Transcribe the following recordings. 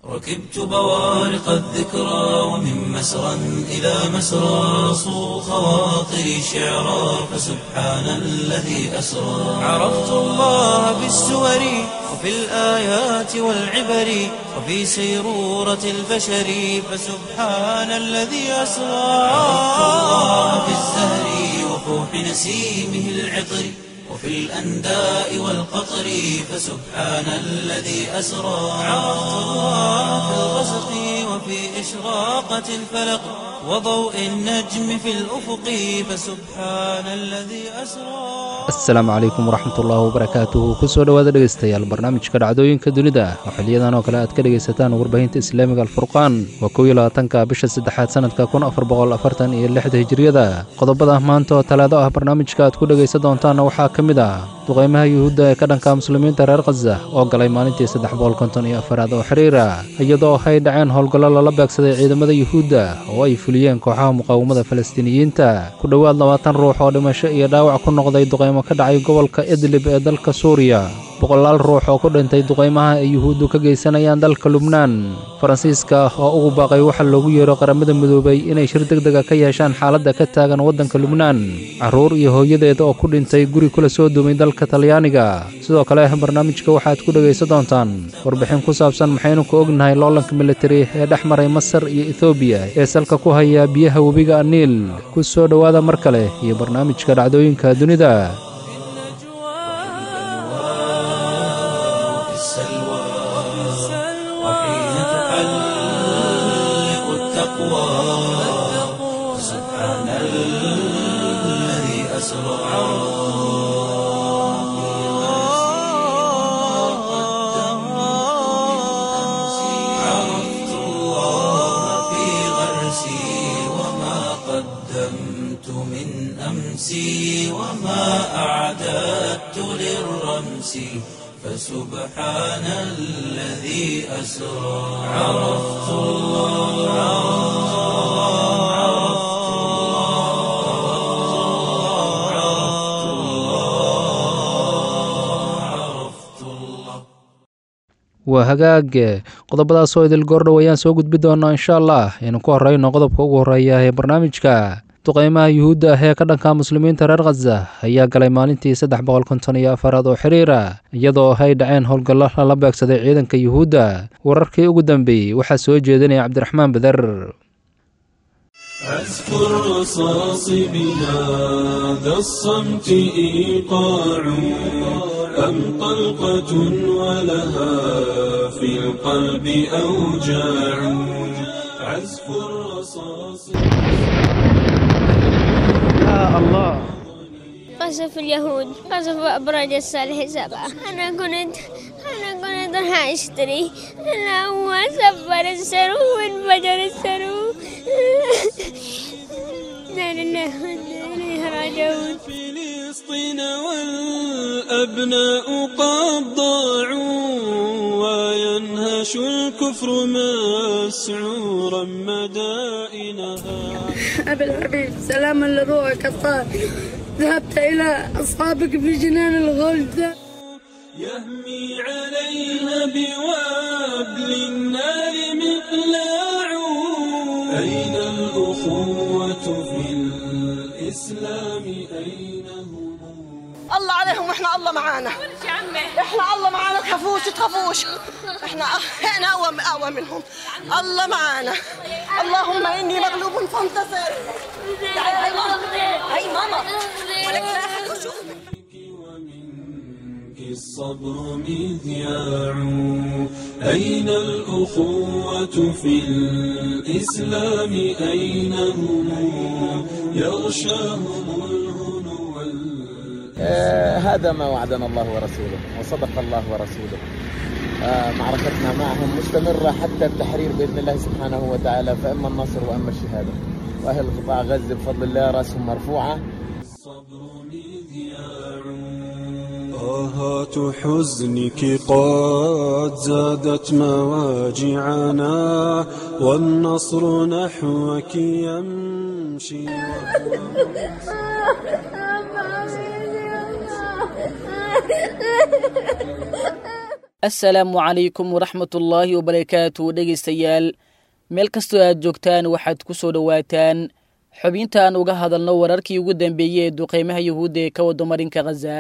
ركبت بوارق الذكرى ومن مسرى إلى مسرى صو خواطري شعرا فسبحان الذي أسرى عرفت الله بالسور وفي الآيات والعبر وفي سيرورة البشر فسبحان الذي أسرى عرفت الله بالزهر وفوح نسيمه العطر وفي الأنداء والقطر فسبحان الذي أسرى عرفت الله في الغسق وفي إشراقة الفلق وضوء النجم في الأفق فسبحان الذي أسرى asalaamu calaykum waraxmatullaahi wabarakaatuhu kusoo dhowaada dhegaystayaal barnaamijka dhacdooyinka dunida oo xiliyadan oo kale aad ka dhegaysataan warbaahinta islaamiga alfurqaan waa kow iyo labaatanka bisha saddexaad sanadka kun afar boqol afartan iyo lixda hijiriyada qodobada maanta oo talaado ah barnaamijka aad ku dhegaysan doontaanna waxaa ka mid ah duqaymaha yuhuudda ee ka dhanka muslimiinta reer khaza oo galay maalintii saddex boqol konton iyo afaraad oo xiriira iyadoo hay dhaceen howlgallo lala beegsaday ciidamada yuhuudda oo ay fuliyeen kooxaha muqaawamada falastiiniyiinta ku dhowaad labaatan ruux oo dhimasho iyo dhaawac ku noqday duqaymo ka dhacay gobolka idlib ee dalka suuriya boqolaal ruux oo ku dhintay duqaymaha ay yuhuuddu ka geysanayaan dalka lubnaan faransiiska oo ugu baaqay waxa loogu yeero qaramada midoobay inay shir deg dega ka yeeshaan xaaladda ka taagan waddanka lubnaan carruur iyo hooyadeed oo ku dhintay guri kula soo duumay dalka talyaaniga sidoo kale barnaamijka waxaad ku dhegaysan doontaan warbixin ku saabsan maxaynu ku ognahay loolanka militari ee dhex maray masar iyo ethoobiya ee salka ku haya biyaha webiga aniil ku soo dhowaada mar kale iyo barnaamijka dhacdooyinka dunida وفي السلوى وحين تحلق التقوى سبحان الذي أسرى عرفت الله في غرسي وما قدمت من أمسي وما أعددت للرمس فسبحان الذي أسرى عرفت الله عرفت الله عرفت الله عرفت الله waa hagaag qodobadaas oo idil goordhow ayaan soo gudbi doonaa insha allah aynu ku horreyno qodobka ugu horreeya ee barnaamijka duqaymaha yuhuudda ah ee ka dhanka muslimiinta reer khaza ayaa galay maalintii saddex boqol konton iyo afaraad oo xiriira iyadoo hay dhaceen howlgallo lala beegsaday ciidanka yuhuudda wararkii ugu dambeeyey waxaa soo jeedinaya cabdiraxmaan beder أذكر الرصاص بهذا الصمت إيقاع أم طلقة ولها في القلب أوجاع عزف الرصاص قصف اليهود قصف أبراج الصالح سبعة أنا كنت أنا كنت راح أشتري أنا هو سفر السرو وانفجر السرو لا لله وإنا إليه راجعون فلسطين والأبناء قد ضاعوا وينهش الكفر مسعورا مدائنها أبي الحبيب سلاما لروحك الطاهر ذهبت إلى أصحابك في جنان الغلد يهمي عليها بوابل النار مقلاع أين الأخوة في الإسلام أين هم الله عليهم واحنا الله معانا احنا الله معانا تخافوش تخافوش احنا احنا اقوى اقوى منهم الله معانا اللهم اني مغلوب فانتصر تعالي هاي ماما هاي ماما ولك لا أحد يشوف. ومنك الصبر مذياع أين الأخوة في الإسلام أين هم يغشاهم الهنو وال- آه، هذا ما وعدنا الله ورسوله وصدق الله ورسوله آه، معركتنا معهم مستمرة حتى التحرير بإذن الله سبحانه وتعالى فإما النصر وإما الشهادة وأهل قطاع غزة بفضل الله رأسهم مرفوعة الصبر مذياع طاهات حزنك قد زادت مواجعنا والنصر نحوك يمشي assalaamu calaykum waraxmatullaahi wabarakaatu dhegaystayaal meel kastoo aad joogtaan waxaad ku soo dhowaataan xubintaan uga hadalno wararkii ugu dambeeyey ee duqeymaha yuhuudda ee ka wado marinka khaza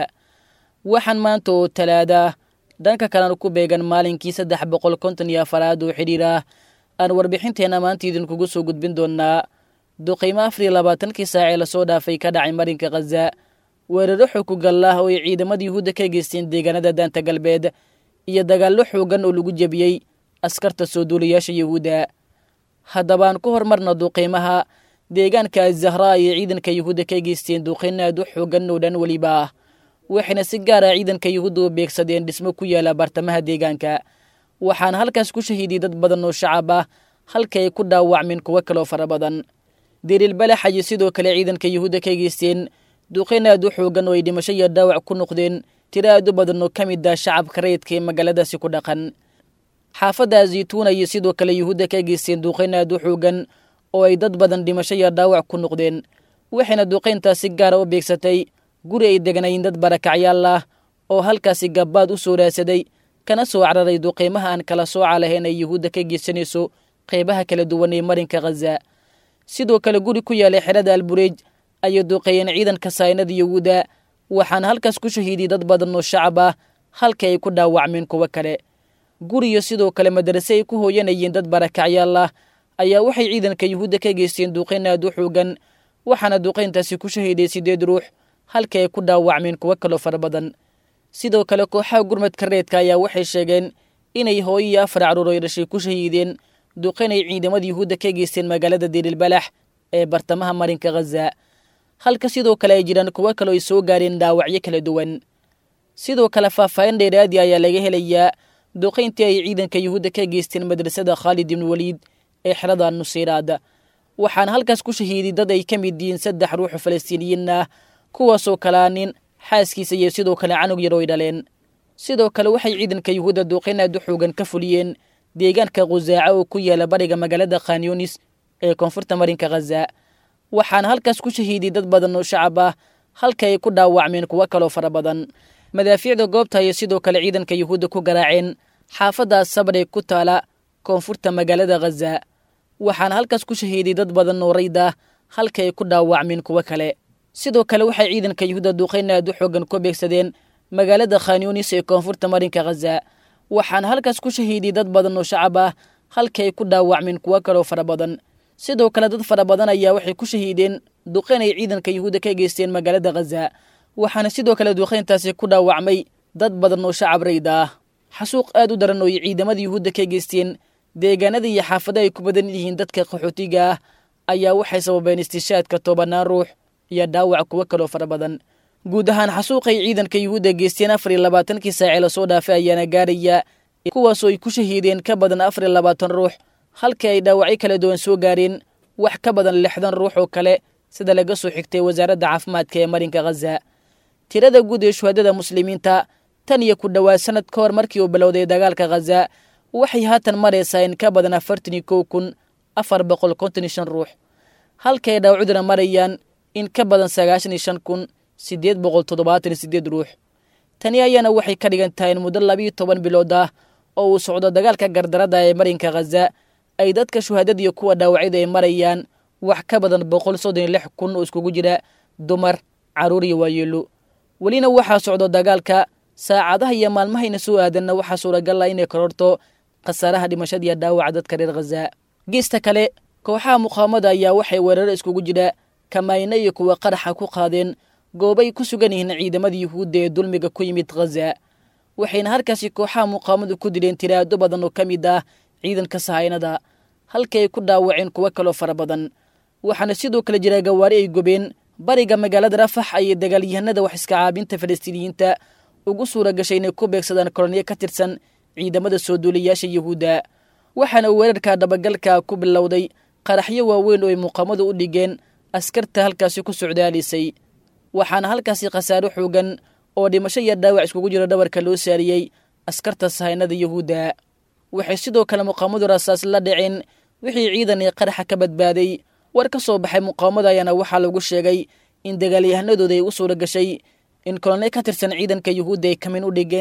waxaan maanta oo talaada dhanka kalena ku beegan maalinkii saddex boqol konton iyo afaraad oo xidhiir ah aan warbixinteenna maanta idinkugu soo gudbin doonaa duqeymo afar iyo labaatankii saac ee lasoo dhaafay ka dhacay marinka khaza weeraro xukugal ah oo ay ciidamada yuhuudda ka geysteen deegaanada daanta galbeed iyo dagaallo xoogan oo lagu jebiyey askarta soo duulayaasha yuhuudda haddaba aan ku hormarna duqeymaha deegaanka azahraa ayay ciidanka yuhuudda ka geysteen duqeyn aad u xoogan oo dhan weliba ah waxayna si gaar ah ciidanka yuhuudda u beegsadeen dhismo ku yaala bartamaha deegaanka waxaana halkaas ku shahiiday dad badan oo shacab ah halka ay ku dhaawacmeen kuwo kaloo fara badan deriilbalax ayay sidoo kale ciidanka yuhuudda ka geysteen duqeyn aad u xoogan oo ay dhimasho iyo dhaawac ku noqdeen tiro aad u badan oo ka mid ah shacabka rayidka ee magaaladaasi ku dhaqan xaafadda zaytuuna ayay sidoo kale yuhuudda ka geysteen duqeyn aad u xoogan oo ay dad badan dhimasho iyo dhaawac ku noqdeen waxayna duqeyntaas si gaara u beegsatay guri ay degnayn dad barakacyaal ah oo halkaasi gabbaad u soo raadsaday kana soo cararay duqeymaha aan kala sooca lahayn ay yuhuudda ka geysanayso qeybaha kala duwan ee marinka khaza sidoo kale guri ku yaalay xerada albureej ayay duqeeyeen ciidanka saynada yuhuudda waxaana halkaas ku shahiiday dad badan oo shacab ah halka ay ku dhaawacmeen kuwo kale guriyo sidoo kale madarase ay ku hooyanayeen dad barakacyaal ah ayaa waxay ciidanka yuhuudda ka geysteen duqeyn aad u xoogan waxaana duqeyntaasi ku shahiiday siddeed ruux halka ay ku dhaawacmeen kuwo kaloo fara badan sidoo kale kooxaha gurmadka reedka ayaa waxay sheegeen inay hooyo iyo afar caruur ay dhashay ku shahiideen duqeyn ay ciidamada yuhuudda ka geysteen magaalada deriilbalax ee bartamaha marinka khaza halka sidoo kale ay jiraan kuwo kaloo ay soo gaareen dhaawacyo kala duwan sidoo kale faahfaahin dheeraadi ayaa laga helayaa duqeyntii ay ciidanka yuhuudda ka geysteen madrasada khaalid ibnu waliid ee xerada nuseyraad waxaana halkaas ku shahiiday dad ay ka mid yihiin saddex ruuxu falastiiniyiin ah kuwaasoo kalaa nin xaaskiisa iyo sidoo kale canug yar oo ay dhaleen sidoo kale waxay ciidanka yuhuudda duqeyn aad u xoogan ka fuliyeen deegaanka khusaaca oo ku yaala bariga magaalada khanyunis ee koonfurta marinka khaza waxaana halkaas ku shahiiday dad badan oo shacab ah halka ay ku dhaawacmeen kuwo kaloo fara badan madaafiicda goobta ayay sidoo kale ciidanka yuhuudda ku garaaceen xaafadda sabar ee ku taala koonfurta magaalada khaza waxaana halkaas ku shahiiday dad badan oo rayd ah halka ay ku dhaawacmeen kuwo kale sidoo kale waxay ciidanka yuhuudda duqeyn aad u xoogan ku beegsadeen magaalada khanyunis ee koonfurta marinka khaza waxaana halkaas ku shahiiday dad badan oo shacab ah halka ay ku dhaawacmeen kuwo kaloo fara badan sidoo kale dad fara badan ayaa waxay ku shahiideen duqeyn ay ciidanka yuhuudda ka geysteen magaalada khaza waxaana sidoo kale duqeyntaasi ku dhaawacmay dad badan oo shacab rayda ah xasuuq aad u daran oo ay ciidamada yuhuudda ka geysteen deegaanada iyo xaafada ay ku badan yihiin dadka qaxootiga ah ayaa waxay sababeen istishaadka tobanaan ruux iyo dhaawac kuwo kaloo fara badan guud ahaan xasuuqay ciidanka yuhuudda geysteen afar iyo labaatankii saacee lasoo dhaafay ayaana gaaraya kuwaasoo ay ku shahiideen ka badan afar iyo labaatan ruux halka ay dhaawacyo kala duwan soo gaareen wax ka badan lixdan ruux oo kale sida laga soo xigtay wasaaradda caafimaadka ee marinka khaza tirada guud ee shuhadada muslimiinta tan iyo ku dhowaad sanad ka hor markii uu bilowday dagaalka khaza waxay haatan maraysaa in ka badan afartan iyo kow kun afar boqol konton iyo shan ruux halka ay dhaawacuduna marayaan in ka badan sagaashan iyo shan kun siddeed boqol toddobaatan iyo siddeed ruux tani ayaana waxay ka dhigan tahay in muddo labiiyo toban bilood ah oo uu socdo dagaalka gardarada ee marinka khaza ay dadka shuhadadiiyo kuwa dhaawacyada ay marayaan wax ka badan boqol soddon iyo lix kun oo iskugu jira dumar carruur iyo waayeelo welina waxaa socdo dagaalka saacadaha iyo maalmahayna soo aadanna waxaa suuragal ah inay kororto khasaaraha dhimashadiiyo dhaawaca dadka reer khaza geesta kale kooxaha muqaawamada ayaa waxay weeraro iskugu jira kamayno iyo kuwa qaraxa ku qaadeen goobay ku sugan yihiin ciidamada yuhuudda ee dulmiga ku yimid khaza waxayna halkaasi kooxaha muqaawamadu ku dileen tiraado badan oo ka mid ah ciidanka sahaynada halka ay ku dhaawaceen kuwo kaloo fara badan waxaana sidoo kale jira gawaari ay gobeen bariga magaalada rafax ayay dagaalyahanada wax iska caabinta falastiiniyiinta ugu suura gashay inay ku beegsadaan koloniyo ka tirsan ciidamada soo duuliyaasha yuhuudda waxaana weerarka dhabagalka ku bilowday qaraxyo waaweyn oo ay muqaamadu u dhigeen askarta halkaasi ku socdaalisay waxaana halkaasi khasaaro xoogan oo dhimasho iyo dhaawac iskugu jiro dhabarka loo saariyey askarta sahaynada yuhuudda waxay sidoo kale muqaamadu rasaas la dhiceen wixii ciidan ee qaraxa ka badbaaday war ka soo baxay muqaamada ayaana waxaa lagu sheegay in dagaalyahanadooda ay u suura gashay in kolonel ka tirsan ciidanka yuhuudda ay kamin u dhigeen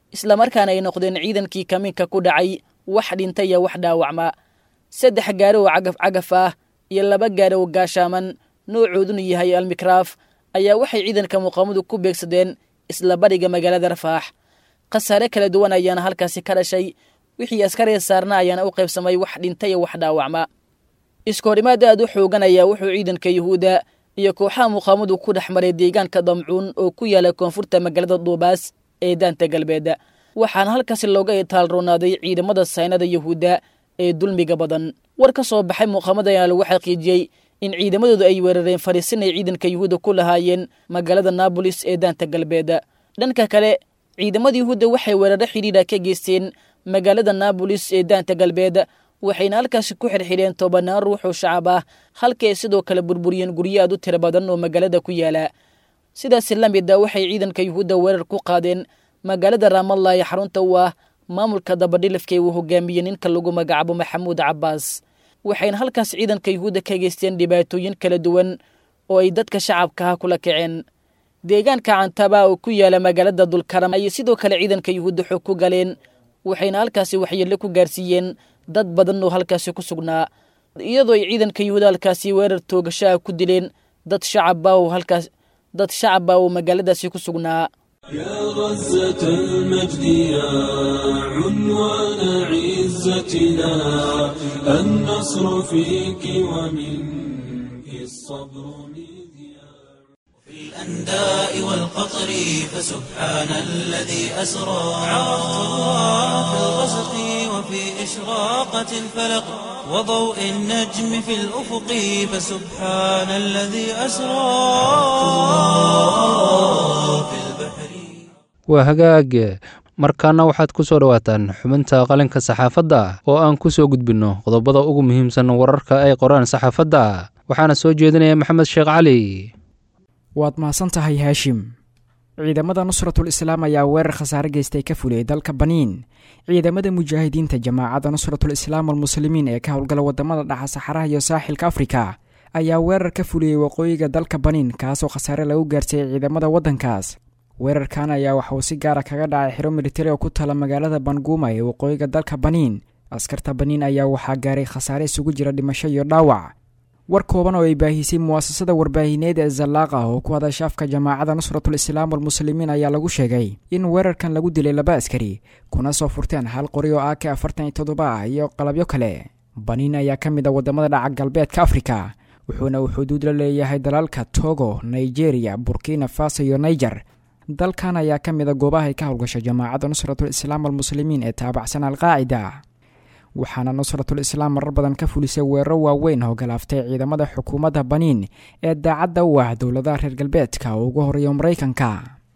islamarkaana ay noqdeen ciidankii kamiinka ku dhacay wax dhinta iyo wax dhaawacma saddex gaari oo cagaf cagaf ah iyo laba gaari oo gaashaaman noocooduna yahay almikraaf ayaa waxay ciidanka muqaamadu ku beegsadeen isla bariga magaalada rafaax khasaare kala duwan ayaana halkaasi ka dhashay wixii askariga saarna ayaana u qaybsamay wax dhinta iyo wax dhaawacma iskoorimaad aad u xoogan ayaa wuxuu ciidanka yuhuudda iyo kooxaha muqaamadu ku dhex maray deegaanka damcuun oo ku yaala koonfurta magaalada duubaas ee daanta galbeed waxaana halkaasi looga itaalroonaaday ciidamada saynada yuhuudda ee dulmiga badan war ka soo baxay muqaamada ayaana lagu xaqiijiyey in ciidamadoodu ay weerareen fariisin ay ciidanka yuhuudda ku lahaayeen magaalada naabolis ee daanta galbeed dhanka kale ciidamada yuhuudda waxay weeraro xidhiidha ka geysteen magaalada naabolis ee daanta galbeed waxayna halkaasi ku xirxidheen tobanaan ruux oo shacab ah halka ay sidoo kale burburiyeen guryo aad u tiro badan oo magaalada ku yaala sidaasi la mid a waxay ciidanka yuhuudda weerar ku qaadeen magaalada raamalla ee xarunta u ah maamulka dabadhilifka uu hogaamiyey ninka lagu magacaabo maxamuud cabbaas waxayna halkaas ciidanka yuhuudda ka geysteen dhibaatooyin kala duwan oo ay dadka shacabka ah kula kaceen deegaanka cantaba oo ku yaala magaalada dulkaram ayay sidoo kale ciidanka yuhuudda xoog ku galeen waxayna halkaasi waxyeello ku gaarsiiyeen dad badan oo halkaasi ku sugnaa iyadoo ay ciidanka yuhuudda halkaasi weerar toogashaha ku dileen dad shacabba oo halkaas dad shacabba oo magaaladaasi ku sugnaa يا غزة المجد يا عنوان عزتنا النصر فيك ومنك الصبر مذياع الأنداء والقطر فسبحان الذي أسرى عرفت الله في الغسق وفي إشراقة الفلق وضوء النجم في الأفق فسبحان الذي أسرى في البحر waa hagaag markaana waxaad ku soo dhowaataan xubinta qalinka saxaafadda oo aan ku soo gudbinno qodobada ugu muhiimsan wararka ay qoraan saxaafadda waxaana soo jeedinaya maxamed sheekh cali waad mahadsan tahay haashim ciidamada nusratul islaam ayaa weerar khasaare geystay ka fuliyey dalka baniin ciidamada mujaahidiinta jamaacadda nusratul islaam almuslimiin ee ka howlgala wadamada dhaxa saxaraha iyo saaxilka afrika ayaa weerar ka fuliyey waqooyiga dalka baniin kaasoo khasaare lagu gaarsiiyey ciidamada waddankaas weerarkan ayaa waxa uu si gaara kaga dhacay xiro militari oo ku tala magaalada banguuma ee waqooyiga dalka baniin askarta baniin ayaa waxaa gaaray khasaare isugu jira dhimasho iyo dhaawac war kooban oo ay baahisay muwaasasada warbaahineed ee zallaaqa oo ku hadasha afka jamaacadda nusratul islaam walmuslimiin ayaa lagu sheegay in weerarkan lagu dilay laba askari kuna soo furteen hal qori oo ak afartan iyo toddoba ah iyo qalabyo kale baniin ayaa ka mid a wadamada dhaca galbeedka afrika wuxuuna uu xuduud la leeyahay dalalka togo nigeria burkina faso iyo niger dalkan ayaa ka mid a goobahay ka howlgasha jamaacadda nusratul islaam almuslimiin ee taabacsan alqaacida waxaana nusratul islaam marar badan ka fulisay weeraro waaweyn oo galaaftay ciidamada xukuumadda baniin ee daacadda u ah dowladaha reer galbeedka oo ugu horeeya maraykanka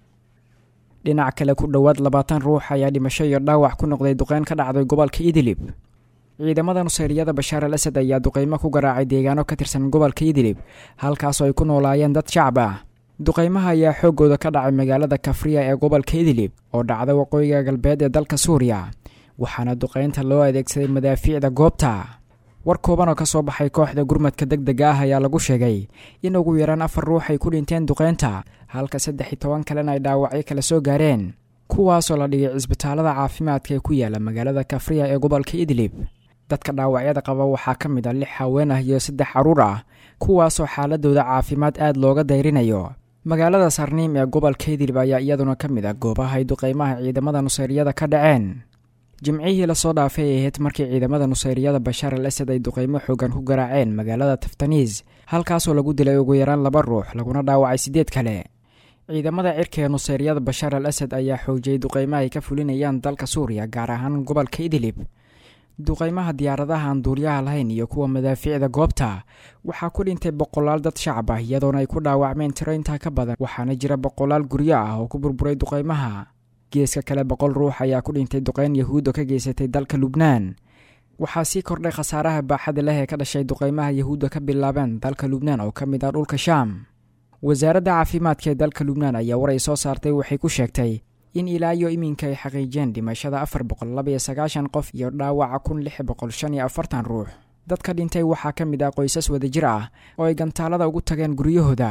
dhinac kale ku dhowaad labaatan ruux ayaa dhimasho iyo dhaawac ku noqday duqeyn ka dhacday gobolka idilib ciidamada nuseyriyada bashaar al asad ayaa duqeymo ku garaacay deegaano ka tirsan gobolka idilib halkaasoo ay ku noolaayeen dad shacab ah duqeymaha ayaa xooggooda ka dhacay magaalada kafriya ee gobolka idilib oo dhacda waqooyiga galbeed ee dalka suuriya waxaana duqeynta loo adeegsaday madaafiicda goobta war kooban oo ka soo baxay kooxda gurmadka deg dega ah ayaa lagu sheegay in ugu yaraan afar ruux ay ku dhinteen duqeynta halka saddex iyo toban kalena ay dhaawacyo kala soo gaareen kuwaasoo la dhigay cisbitaalada caafimaadka ee ku yaala magaalada kafriya ee gobolka idlib dadka dhaawacyada qaba waxaa ka mid a lix haween ah iyo saddex caruur ah kuwaasoo xaaladooda caafimaad aad looga dayrinayo magaalada sarniim ee gobolka idlib ayaa iyaduna ka mid ah goobaha ay duqeymaha ciidamada nuseyriyada ka dhaceen jimcihii lasoo dhaafay ay ahayd markii ciidamada nuseyriyada bashaar al asad ay duqeymo xoogan ku garaaceen magaalada taftaniis halkaasoo lagu dilay ugu yaraan laba ruux laguna dhaawacay siddeed kale ciidamada cirka ee nuseyriyada bashaar al asad ayaa xoojiyey duqeymaha ay ka fulinayaan dalka suuriya gaar ahaan gobolka idlib duqeymaha diyaaradaha aan duuliyaha lahayn iyo kuwa madaafiicda goobta waxaa ku dhintay boqolaal dad shacab ah iyadoona ay ku dhaawacmeen tiro intaa ka badan waxaana jira boqolaal guryo ah oo ku burburay duqeymaha geeska kale boqol ruux ayaa ku dhintay duqeyn yahuudda ka geysatay dalka lubnaan waxaa sii kordhay khasaaraha baaxada leh ee ka dhashay duqeymaha yahuudda ka bilaabeen dalka lubnaan oo ka mid ah dhulka shaam wasaaradda caafimaadka ee dalka lubnaan ayaa war ay soo saartay waxay ku sheegtay in ilaa iyo iminka ay xaqiijeen dhimashada afar boqol labaiyo sagaashan qof iyo dhaawaca kun lix boqol shan iyo afartan ruux dadka dhintay waxaa ka mid ah qoysas wadajir ah oo ay gantaalada ugu tageen guryahooda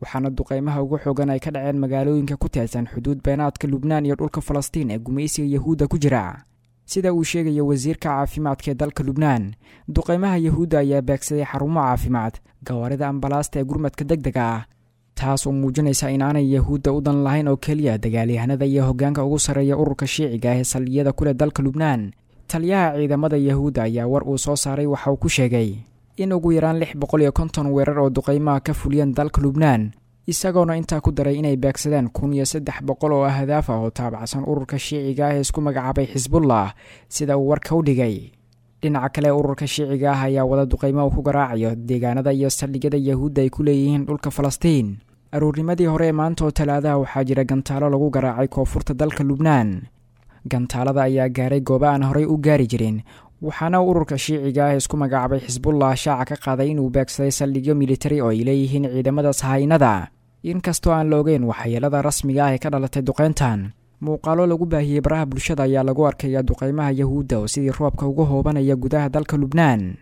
waxaana duqeymaha ugu xoogan ay ka dhaceen magaalooyinka ku teedsan xuduud beenaadka lubnaan iyo dhulka falastiin ee gumaysiga yahuudda ku jira sida uu sheegaya wasiirka caafimaadka ee dalka lubnaan duqeymaha yahuudda ayaa beegsaday xarumo caafimaad gawaarida ambalaasta ee gurmadka deg dega ah taas oo muujinaysa inaanay yahuudda u dan lahayn oo keliya dagaalyahanada iyo hoggaanka ugu sarreeya ururka shiiciga ah ee saldhigyada ku leh dalka lubnaan taliyaha ciidamada yahuudda ayaa war uu soo saaray waxa uu ku sheegay in ugu yaraan lix boqol iyo konton weerar oo duqeymaha ka fuliyeen dalka lubnaan isagoona intaa ku daray inay beegsadeen kun iyo saddex boqol oo ahdaaf ah oo taabacsan ururka shiiciga ah ee isku magacaabay xisbullah sida uu warka u dhigay dhinaca kale ururka shiiciga ah ayaa wada duqeymo uu ku garaacayo deegaanada iyo saldhigyada yahuudda ay ku leeyihiin dhulka falastiin aroornimadii hore ee maanta oo talaadaha waxaa jira gantaalo lagu garaacay koonfurta dalka lubnaan gantaalada ayaa gaaray goobo aan horey u gaari jirin waxaana ururka shiiciga ah isku magacaabay xisbullah shaaca ka qaaday inuu beegsaday saldhigyo militari oo ay leeyihiin ciidamada sahaynada inkastoo aan la ogeyn waxyeelada rasmiga ah ee ka dhalatay duqeyntan muuqaalo lagu baahiyey baraha bulshada ayaa lagu arkaya duqeymaha yahuudda oo sidii roobka uga hoobanaya gudaha dalka lubnaan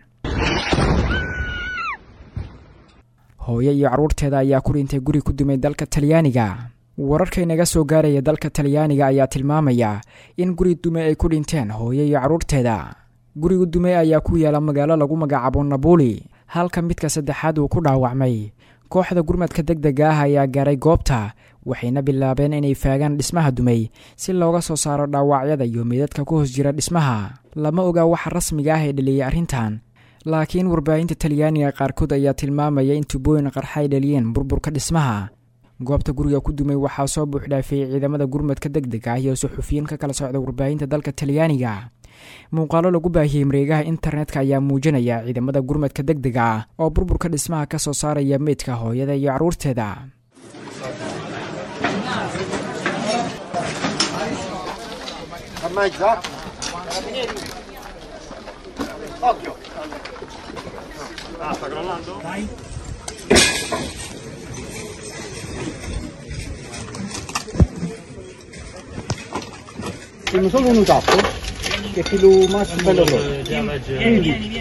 hooyo iyo carruurteeda ayaa ku dhintay guri ku dumay dalka talyaaniga wararkaynaga soo gaaraya dalka talyaaniga ayaa tilmaamaya in guri dume ay ku dhinteen hooyo iyo carruurteeda guriga dume ayaa ku yaala magaalo lagu magacaabo nabuli halka midka saddexaad uu ku dhaawacmay kooxda gurmadka deg dega ah ayaa gaaray goobta waxayna bilaabeen inay faagaan dhismaha dumay si looga soo saaro dhaawacyada iyo meydadka ku hoos jira dhismaha lama oga waxa rasmiga ah ee dhaliyey arrintan laakiin warbaahinta talyaaniga qaarkood ayaa tilmaamaya in tubooyin qarxa ay dhaliyeen burburka dhismaha goobta guriga ku dumay waxaa soo buuxdhaafiyey ciidamada gurmadka deg deg ah iyo suxufiyiin ka kala socda warbaahinta dalka talyaaniga muuqaalo lagu baahiyey mareegaha internetka ayaa muujinaya ciidamada gurmadka deg dega ah oo burburka dhismaha ka soo saaraya meydka hooyada iyo carruurteeda Tiene solo un tappo che è quello massimo bello grosso. Quindi,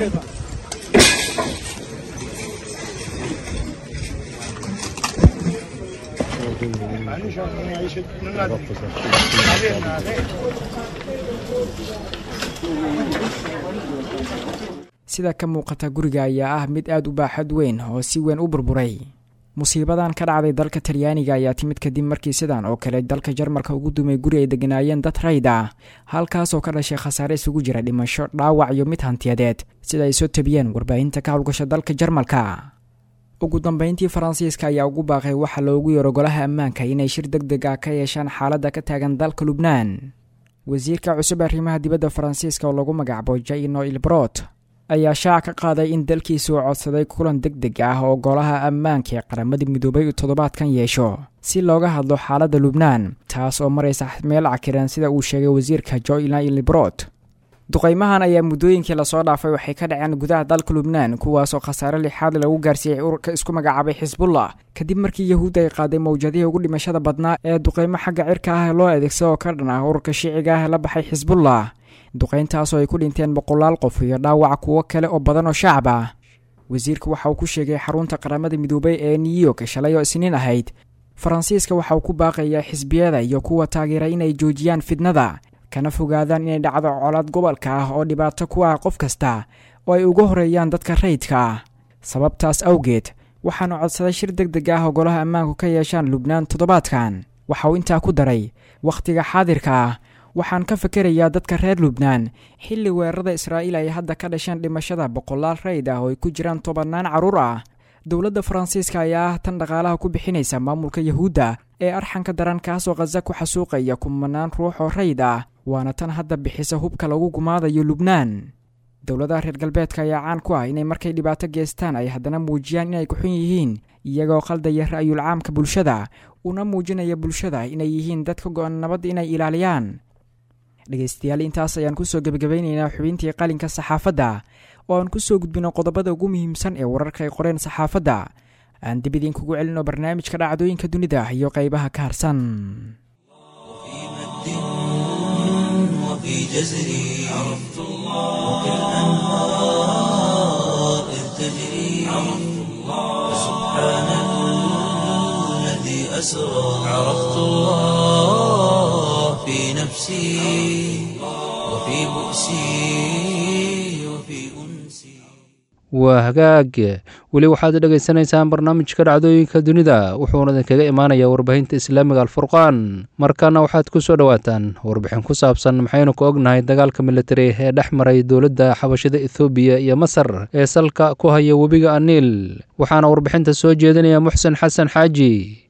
sida ka muuqata guriga ayaa ah mid aad u baaxad weyn oo si weyn u burburay musiibadan ka dhacday dalka talyaaniga ayaa timid kadib markii sidan oo kale dalka jarmalka ugu dumay guri ay deganaayeen dad rayd ah halkaasoo ka dhashay khasaare isugu jira dhimasho dhaawac iyo mid hantiyadeed sida ay soo tabiyeen warbaahinta ka howlgasha dalka jarmalka ugu dambeyntii faransiiska ayaa ugu baaqay waxa loogu yeero golaha ammaanka inay shir deg deg ah ka yeeshaan xaaladda ka taagan dalka lubnaan wasiirka cusub arrimaha dibadda faransiiska oo lagu magacaabo jaino ilbrot ayaa shaac ka qaaday in dalkiisu uu codsaday kulan deg deg ah oo golaha ammaanka ee qaramada midoobay uu toddobaadkan yeesho si looga hadlo xaaladda lubnaan taas oo maraysa meel cakiran sida uu sheegay wasiirka joina librot duqeymahan ayaa muddooyinkii lasoo dhaafay waxay ka dhaceen gudaha dalka lubnaan kuwaasoo khasaare lixaad lagu gaarsiiyey ururka isku magacaabay xisbullah kadib markii yahuudda ay qaaday mawjadihii ugu dhimashada badnaa ee duqeymo xagga cirka ah loo adeegsado oo ka dhan ah ururka shiiciga ah ee la baxay xisbullah duqeyntaasoo ay ku dhinteen boqolaal qof iyo dhaawac kuwo kale oo badan oo shacab ah wasiirka waxa uu ku sheegay xarunta qaramada midoobay ee new york shalay oo isniin ahayd faransiiska waxa uu ku baaqayaa xisbiyada iyo kuwa taageera inay joojiyaan fidnada kana fogaadaan inay dhacdo colaad gobolka ah oo dhibaato ku ah qof kasta oo ay uga horeeyaan dadka rayidka ah sababtaas awgeed waxaanu codsaday shir deg deg ah oo golaha ammaanku ka yeeshaan lubnaan toddobaadkan waxa uu intaa ku daray wakhtiga xaadirka ah waxaan ka fikerayaa dadka reer lubnaan xilli weerarada israa'iil ay hadda ka dhasheen dhimashada boqolaal rayd ah oo ay ku jiraan tobannaan carruur ah dowladda faransiiska ayaa ah tan dhaqaalaha ku bixinaysa maamulka yahuudda ee arxanka daran kaasoo khaza ku xasuuqaya kumanaan ruux oo rayd ah waana tan hadda bixisa hubka lagu gumaadayo lubnaan dowladaha reer galbeedka ayaa caan ku ah inay markay dhibaato geestaan ay haddana muujiyaan inay ku xun yihiin iyagoo qaldaya ra'yul caamka bulshada una muujinaya bulshada inay yihiin dad ka go-an nabadda inay ilaaliyaan dhegaystayaal intaas ayaan kusoo gebagabaynaynaa xubintii qalinka saxaafadda oo aan kusoo gudbino qodobada ugu muhiimsan ee wararka ay qoreen saxaafadda aan dib idinkugu celino barnaamijka dhacdooyinka dunida iyo qaybaha ka harsan وفي جزري عرفت الله وكالأنهار إذ تجري عرفت الله سبحان أسرى عرفت الله في نفسي وفي بؤسي وفي أنسي waa hagaag weli waxaad dhegaysanaysaan barnaamijka dhacdooyinka dunida wuxuuna idinkaga imaanayaa warbaahinta islaamiga alfurqaan markana waxaad ku soo dhowaataan warbixin ku saabsan maxaynu ku ognahay dagaalka militari ee dhex maray dowladda xabashida ethoobiya iyo masar ee salka ku haya webiga aniil waxaana warbixinta soo jeedinaya muxsen xasan xaaji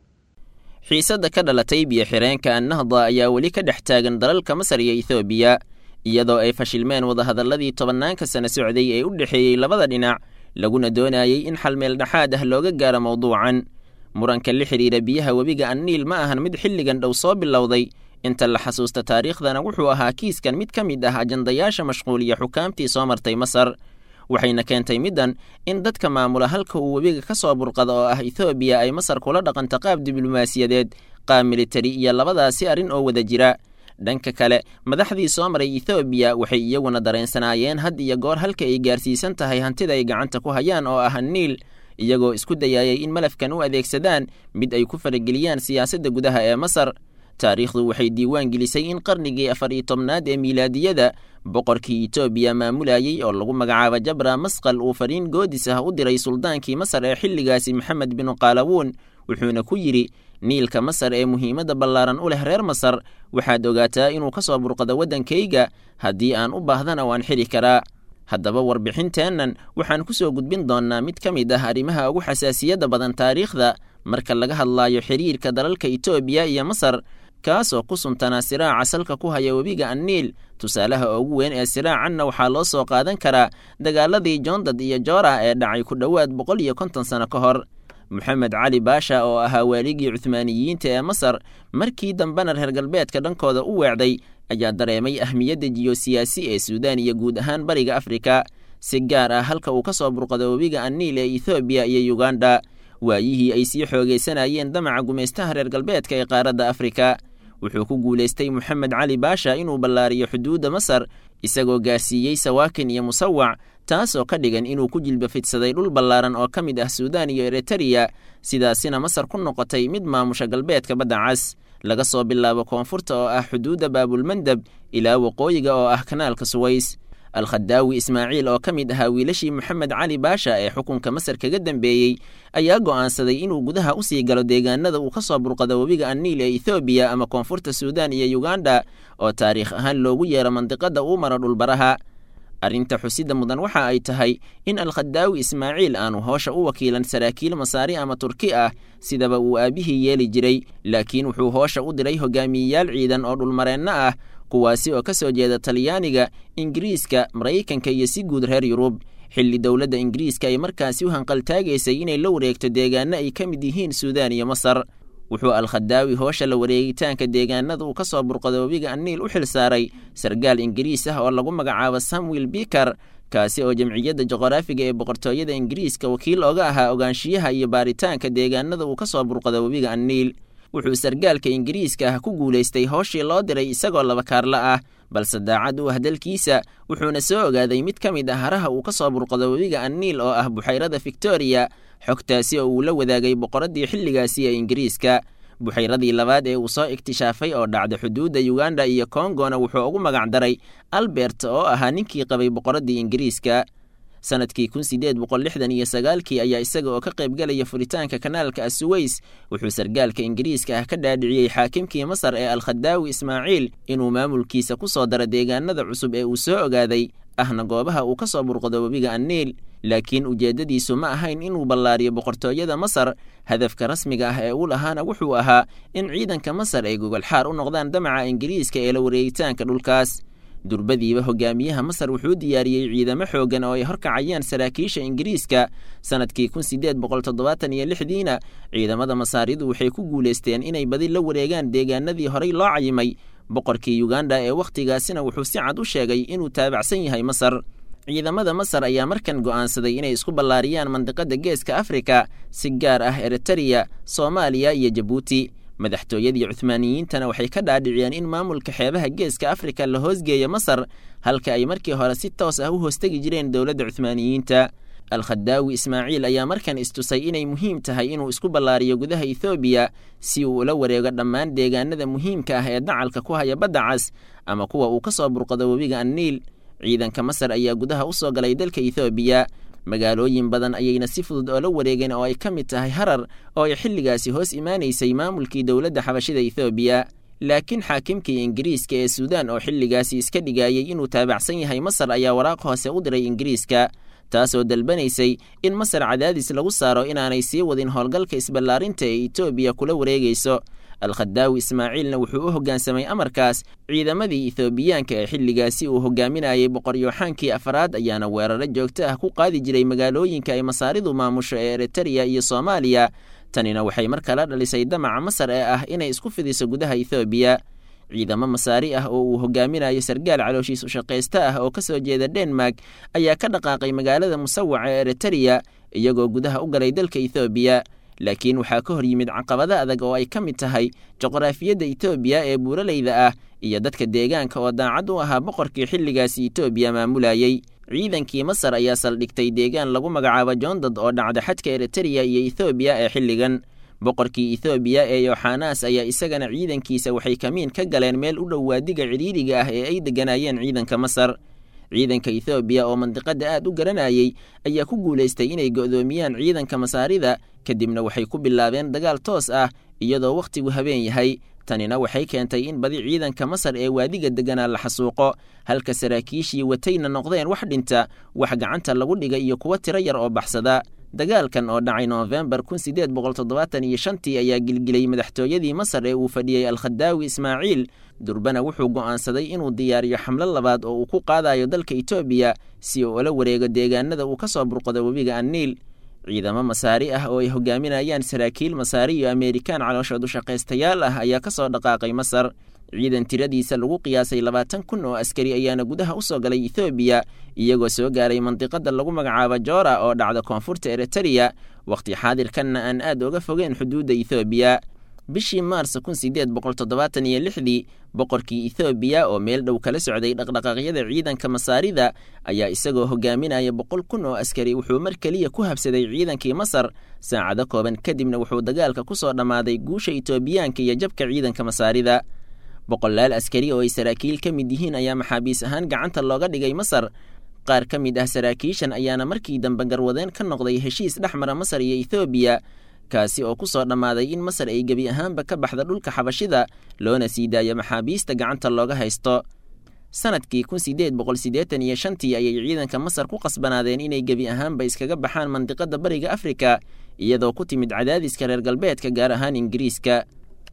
xiisadda ka dhalatay biyo-xireenka annahda ayaa weli ka dhex taagan dalalka masar iyo ethoobiya iyadoo ay fashilmeen wadahadalladii tobanaanka sano socday ee u dhexeeyey labada dhinac laguna doonayey in xal meel dhexaad ah looga gaaro mawduucan muranka la xidhiira biyaha webiga anniil ma ahan mid xilligan dhow soo bilowday inta la xasuusta taariikhdana wuxuu ahaa kiiskan mid ka mid ah ajandayaasha mashquuliya xukaamtii soo martay masar waxayna keentay middan in dadka maamula halka uu webiga ka soo burqada oo ah ethoobiya ay masar kula dhaqanta qaab diblomaasiyadeed qaab militari iyo labadaasi arrin oo wada jira dhanka kale madaxdii soo maray ethoobiya waxay iyaguna dareensanaayeen had iyo goor halka ay gaarsiisan tahay hantida ay gacanta ku hayaan oo ah niil iyagoo isku dayayay in malafkan u adeegsadaan mid ay ku farageliyaan siyaasadda gudaha ee masar taariikhdu waxay diiwaan gelisay in qarnigii afar iyo tobnaad ee miilaadiyada boqorkii etoobiya maamulayey oo lagu magacaabo jabra masqal uu fariin goodis ah u diray suldaankii masar ee xilligaasi maxamed binu qaalawuun wuxuuna ku yidhi niilka masar ee muhiimadda ballaaran u leh reer masar waxaad ogaataa inuu ka soo burqado waddankayga haddii aan u baahdana waan xidhi karaa haddaba warbixinteennan waxaan ku soo gudbin doonnaa mid ka mid ah arrimaha ugu xasaasiyadda badan taariikhda marka laga hadlaayo xidhiirka dalalka etoobiya iyo masar kaasoo ku suntanaa siraaca salka ku haya webiga anniil tusaalaha ugu weyn ee siraacanna waxaa loo soo qaadan karaa dagaaladii joondad iyo joora ee dhacay ku dhowaad boqol iyo konton sano ka hor moxamed cali baasha oo ahaa waaligii cuhmaaniyiinta ee masar markii dambena reer galbeedka dhankooda u weecday ayaa dareemay ahmiyadda jiyosiyaasi ee suudaan iyo guud ahaan bariga afrika si gaar ah halka uu ka soo burqado webiga anniil ee ethoobiya iyo yuganda waayihii ay sii xoogaysanayeen damaca gumaystaha reer galbeedka ee qaaradda afrika wuxuu ku guulaystay moxamed cali baasha inuu ballaariyo xuduudda masar isagoo gaarsiiyey sawaakin iyo musawac taasoo ka dhigan inuu ku jilba fidsaday dhul ballaaran oo ka mid ah suudaan iyo eritariya sidaasina masar ku noqotay mid maamusha galbeedka badda cas laga soo bilaabo koonfurta oo ah xuduudda baabulmandab ilaa waqooyiga oo ah kanaalka suways alkhadaawi ismaaciil oo ka mid ahaa wiilashii moxamed cali baasha ee xukunka masar kaga dambeeyey ayaa go'aansaday inuu gudaha u sii galo deegaanada uu ka soo burqado webiga anniil ee ethoobiya ama koonfurta suudaan iyo yuganda oo taariikh ahaan loogu yeero mandiqadda uu maro dhulbaraha arrinta xusidda mudan waxa ay tahay in alkhadaawi ismaaciil aanu hoosha u wakiilan saraakiil masaari ama turki ah sidaba uu aabbihii yeeli jiray laakiin wuxuu hoosha u diray hogaamiyeyaal ciidan oo dhulmareenno ah kuwaasi oo ka soo jeeda talyaaniga ingiriiska maraykanka iyo si guud reer yurub xilli dowladda ingiriiska ay markaasi u hanqaltaagaysay inay la wareegto deegaano ay ka mid yihiin suudaan iyo masar wuxuu alkhadaawi hoosha la wareegitaanka deegaanada uu ka soo burqado webiga anniil u xil saaray sargaal ingiriis ah oo lagu magacaabo samuel biker kaasi oo jamciyadda juqraafiga ee boqortooyada ingiriiska wakiil oga ahaa ogaanshiyaha iyo baaritaanka deegaanada uu ka soo burqado webiga anniil wuxuu sargaalka ingiriiska ah ku guulaystay hooshii loo diray isagoo laba kaarla ah balse daacad u ah dalkiisa wuxuuna soo ogaaday mid ka mid ah haraha uu ka soo burqado webiga anniil oo ah buxayrada victoriya xogtaasi oo uu la wadaagay boqoraddii xilligaasi ee ingiriiska buxayradii labaad ee uu soo iktishaafay oo dhacda xuduudda yuganda iyo kongona wuxuu ugu magac daray albert oo ahaa ninkii qabay boqoraddii ingiriiska sanadkii kun sideed boqol lixdan iyo sagaalkii ayaa isaga oo ka qaybgalaya furitaanka kanaalka asuweys wuxuu sargaalka ingiriiska ah ka dhaadhiciyey xaakimkii masar ee alkhadaawi ismaaciil inuu maamulkiisa ku soo daro deegaanada cusub ee uu soo ogaaday ahna goobaha uu ka soo burqado webiga anniil laakiin ujeeddadiisu ma ahayn inuu ballaariyo boqortooyada masar hadafka rasmiga ah ee uu lahaana wuxuu ahaa in ciidanka masar ay gogolxaar u noqdaan damaca ingiriiska ee la wareegitaanka dhulkaas durbadiiba hogaamiyaha masar wuxuu diyaariyey ciidamo xooggan oo ay horkacayaan saraakiisha ingiriiska sanadkii kun sideed boqol toddobaatan iyo lixdiina ciidamada masaaridu waxay ku guulaysteen inay badi la wareegaan deegaanadii horay loo cayimay boqorkii yuganda ee wakhtigaasina wuxuu si cad u sheegay inuu taabacsan yahay masar ciidamada masar ayaa markan go'aansaday inay isku ballaariyaan mandiqadda geeska afrika si gaar ah eritariya soomaaliya iyo jabuuti madaxtooyadii cuhmaaniyiintana waxay ka dhaadhiciyeen in maamulka xeebaha geeska afrika la hoosgeeyo masar halka ay markii hore si toos ah u hoostegi jireen dowladda cuhmaaniyiinta alkhadaawi ismaaciil ayaa markan istusay inay muhiim tahay inuu isku ballaariyo gudaha ethoobiya si uu ula wareego dhammaan deegaanada muhiimka ah ee dacalka ku haya badda cas ama kuwa uu ka soo burqado webiga anniil ciidanka masar ayaa gudaha u soo galay dalka ethoobiya magaalooyin badan ayayna si fudud oola wareegeen oo ay ka mid tahay harar oo ay xilligaasi hoos imaanaysay maamulkii dowladda xabashida ethoobiya laakiin xaakimkii ingiriiska ee suudaan oo xilligaasi iska dhigayey inuu taabacsan yahay masar ayaa waraaq hoose u diray ingiriiska taasoo dalbanaysay in masar cadaadis lagu saaro inaanay sii wadin howlgalka isballaarinta ee etoobiya kula wareegayso alkhadaawi ismaaciilna wuxuu u hoggaansamay amarkaas ciidamadii ethoobiyaanka ee xilligaasi uu hogaaminayay boqoryooxaankii afaraad ayaana weeraro joogto ah ku qaadi jiray magaalooyinka ay masaaridu maamusho ee eritariya iyo soomaaliya tanina waxay mar kala dhalisay damaca masar ee ah inay isku fidiso gudaha ethoobiya ciidamo masaari ah oo uu hogaaminayo sargaal calooshiis ushaqaysta ah oo ka soo jeeda denmark ayaa ka dhaqaaqay magaalada musawaca ee eritariya iyagoo gudaha u galay dalka ethoobiya laakiin waxaa ka hor yimid caqabado adag oo ay ka mid tahay juqraafiyadda etoobiya ee buuraleyda ah iyo dadka deegaanka oo daacad u ahaa boqorkii xilligaasi etoobiya maamulayey ciidankii masar ayaa saldhigtay deegaan lagu magacaabo joondad oo dhacda xadka eritariya iyo ethoobiya ee xilligan boqorkii ethoobiya ee yoxanas ayaa isagana ciidankiisa waxay kamiin ka galeen meel u dhow waadiga cidhiidhiga ah ee ay degganaayeen ciidanka masar ciidanka ethoobiya oo mandiqadda aad u garanayey ayaa ku guulaystay inay go'doomiyaan ciidanka masaarida kadibna waxay ku bilaabeen dagaal toos ah iyadoo wakhtigu habeen yahay tanina waxay keentay in badi ciidanka masar ee waadiga degganaa la xasuuqo halka saraakiishii watayna noqdeen wax dhinta wax gacanta lagu dhiga iyo kuwo tiro yar oo baxsada dagaalkan oo dhacay noofembar kun sideed boqol toddobaatan iyo shantii ayaa gilgilay madaxtooyadii masar ee uu fadhiyey alkhadaawi ismaaciil durbana wuxuu go'aansaday inuu diyaariyo xamlo labaad oo uu ku qaadayo dalka etoobiya si uu ula wareego deegaanada uu ka soo burqado webiga anniil ciidamo masaari ah oo ay hogaaminayaan saraakiil masaari iyo ameerikaan calooshood ushaqaystayaal ah ayaa ka soo dhaqaaqay masar ciidan tiradiisa lagu qiyaasay labaatan kun oo askari ayaana gudaha u soo galay ethoobiya iyagoo soo gaaray mandiqada lagu magacaabo joora oo dhacda koonfurta eritariya wakhti xaadirkanna aan aad uga fogeen xuduudda ethoobiya bishii maars kun sideed boqol toddobaatan iyo lixdii boqorkii ethoobiya oo meel dhow kala socday dhaqdhaqaaqyada ciidanka masaarida ayaa isagoo hogaaminaya boqol kun oo askari wuxuu mar keliya ku habsaday ciidankii masar saacado kooban kadibna wuxuu dagaalka ku soo dhammaaday guusha etoobiyaanka iyo jabka ciidanka masaarida boqolaal askari oo ay saraakiil ka mid yihiin ayaa maxaabiis ahaan gacanta looga dhigay masar qaar ka mid ah saraakiishan ayaana markii dambe garwadeen ka noqday heshiis dhex mara masar iyo ethoobiya kaasi oo ku soo dhammaaday in masar ay gebi ahaanba ka baxda dhulka xabashida loona sii daayo maxaabiista gacanta looga haysto sanadkii kun sideed boqol siddeetan iyo shantii ayay ciidanka masar ku qasbanaadeen inay gebi ahaanba iskaga baxaan mandiqada bariga afrika iyadoo ku timid cadaadiska reer galbeedka gaar ahaan ingiriiska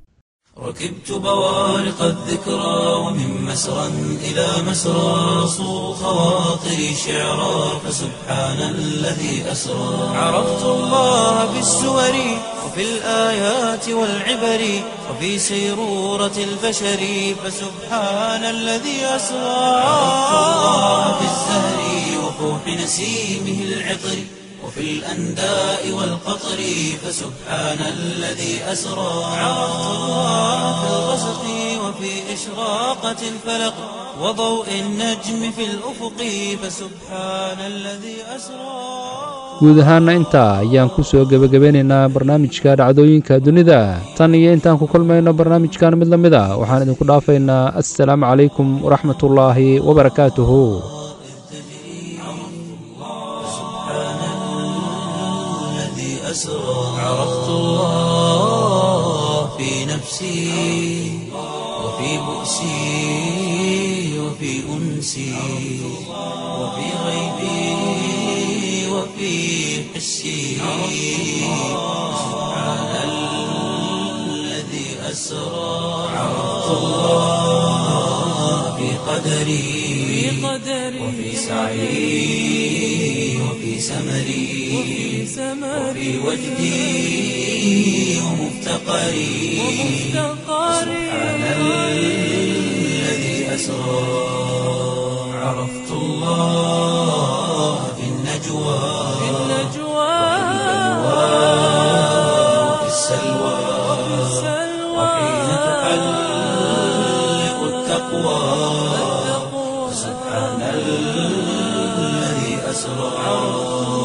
ركبت بوارق الذكرى ومن مسرى إلى مسرى صو خواطري شعرا فسبحان الذي أسرى عرفت الله بالسور وفي الآيات والعبر وفي سيرورة البشر فسبحان الذي أسرى عرفت الله بالزهر وفوح نسيمه العطر وفي الأنداء والقطر فسبحان الذي أسرى عرفت الله في الغسق وفي إشراقة الفلق وضوء النجم في الأفق فسبحان الذي أسرى guud ahaana intaa ayaan ku soo gebagabeynaynaa barnaamijka dhacdooyinka dunida tan iyo intaan ku kulmayno barnaamijkan mid la mid a waxaan idinku dhaafaynaa assalaamu calaykum waraxmatullaahi wabarakaatuhu أسرى عرفت الله في نفسي وفي بؤسي وفي أنسي وفي غيبي وفي حسي سبحان الذي أسرى عرفت الله في قدري وفي سعي وفي سمري وفي وجدي ومفتقري سبحان الذي أسرى عرفت الله في النجوى وفي السلوى وحين تحلق التقوى سبحان الذي أسرى